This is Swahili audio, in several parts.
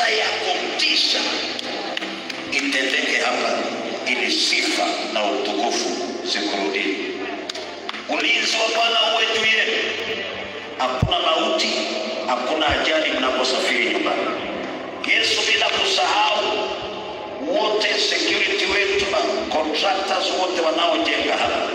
miujiza ya kutisha itendeke hapa, ili sifa na utukufu zikurudie. Ulinzi wa Bwana uwe juu yenu. Hakuna mauti, hakuna ajali mnaposafiri nyumbani. Yesu, bila kusahau wote security wetu na contractors wote wanaojenga hapa.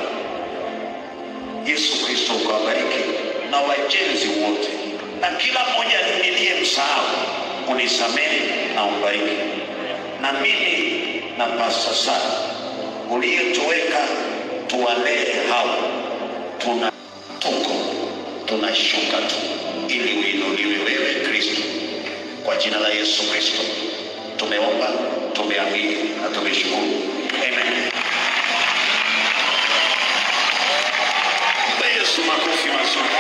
Yesu Kristo ukawabariki na wajenzi wote, na kila mmoja niliyemsahau unisamehe na umbariki, na mimi na pasta sana uliyetoweka tuwalee hao, tuna tuko tunashuka tu ili uinuliwe wewe Kristo. Kwa jina la Yesu Kristo tumeomba, tumeamini na tumeshukuru, amen. Mpe Yesu makofi mazuri.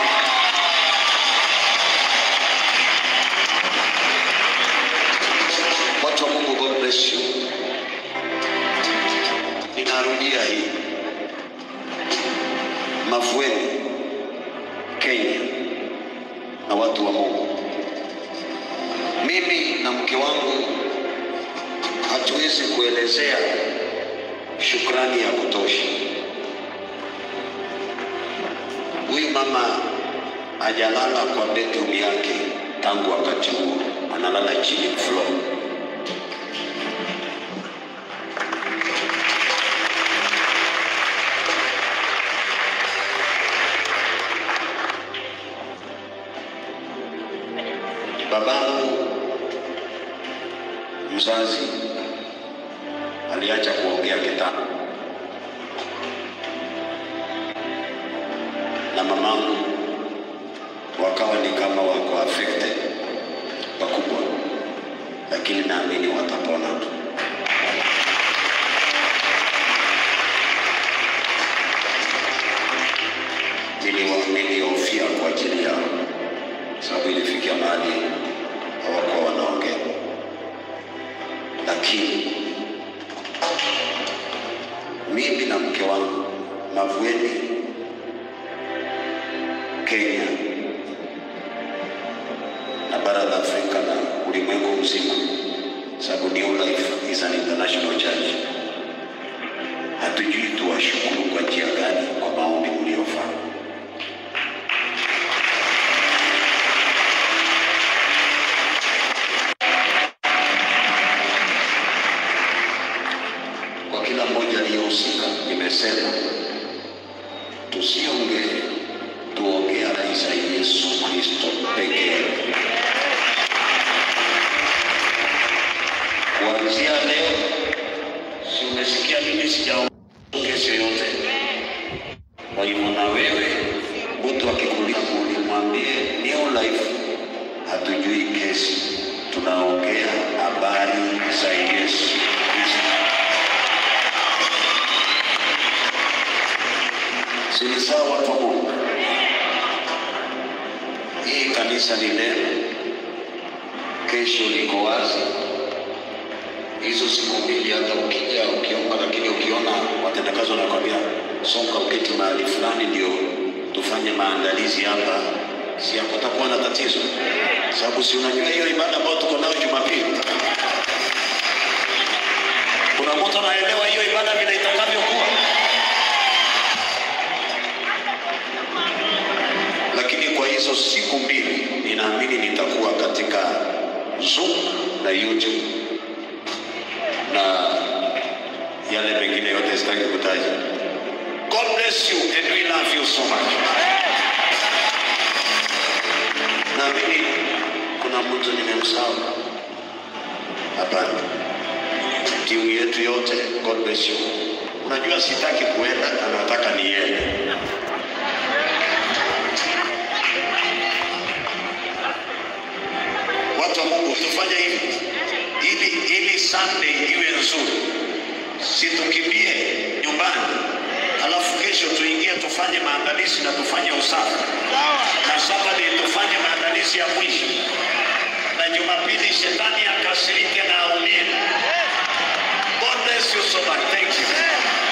Watu wa Mungu, God bless you. Ninarudia hii Mavueni, Kenya, na watu wa Mungu, mimi na mke wangu hatuwezi kuelezea shukrani ya kutosha. Huyu mama hajalala kwa bedroom yake tangu wakati huo, analala chini floor. Babangu mzazi aliacha kuongea kitambo, na mamangu wakawa ni kama wako affected pakubwa, lakini naamini watapona tu. Niliwa- Nilihofia kwa ajili yao, sababu ilifikia mahali hawakuwa wanaongea, lakini mimi na mke wangu Mavueni, Kenya na bara la Afrika na ulimwengu mzima, sababu New Life is an international church. Hatujui tuwashukuru kwa njia gani kwa maombi mliofanya. Kwa kila mmoja aliyehusika, nimesema tusiongee, tuongee habari za Yesu Kristo pekee. Kuanzia leo, si umesikia mimi sijaongea kesi yoyote. Kwa hivyo na wewe, mtu akikuuliza ulimwambie New Life, hatujui kesi, tunaongea habari za Yesu Kristo. Si ni sawa watu wa Mungu? Hii kanisa ni neno, kesho liko wazi. Hizo siku mbili, hata ukija ukiomba, lakini ukiona watendakazi wanakwambia songa, uketi mahali fulani, ndio tufanye maandalizi hapa, si hakutakuwa na tatizo, sababu si unajua hiyo ibada ambayo tuko nayo Jumapili. Kuna mtu anaelewa hiyo ibada vile itakavyokuwa? lakini kwa hizo siku mbili ninaamini nitakuwa katika Zoom na YouTube na yale mengine yote sitaki kutaja. God bless you and we love you so much. Naamini kuna mtu nimemsahau. Hapana, timu yetu yote, God bless you. Unajua sitaki kuenda na nataka niende. Watu wa Mungu tufanye hivi ili ili Sunday iwe nzuri, situkimbie nyumbani, alafu kesho tuingie tufanye maandalizi na tufanye usafi, na Saturday tufanye maandalizi ya mwisho, na Jumapili shetani akasirike na aumie. God bless you so much. Thank you.